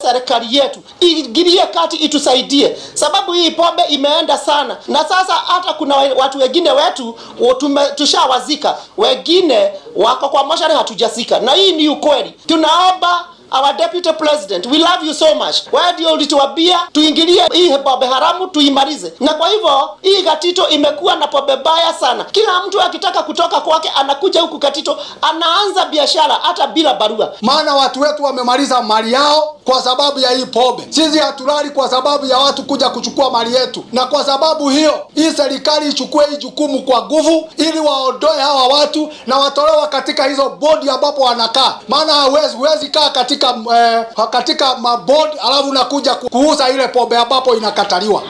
serikali yetu iingilie kati itusaidie, sababu hii pombe imeenda sana, na sasa hata kuna watu wengine wetu tume, tushawazika, wengine wako kwa moshari hatujazika, na hii ni ukweli. Tunaomba Our deputy president, we love you so much. Wewe ndio ulituambia tuingilie hii pombe haramu tuimalize, na kwa hivyo hii Gatito imekuwa na pombe baya sana. Kila mtu akitaka kutoka kwake anakuja huku Gatito, anaanza biashara hata bila barua. Maana watu wetu wamemaliza mali yao kwa sababu ya hii pombe. Sisi hatulali kwa sababu ya watu kuja kuchukua mali yetu, na kwa sababu hiyo hii serikali ichukue hii jukumu kwa nguvu, ili waondoe hawa watu na watolewa katika hizo bodi ambapo wanakaa, maana hawezi huwezi kaa katika katika, eh, katika mabodi alafu nakuja kuuza ile pombe ambapo inakataliwa.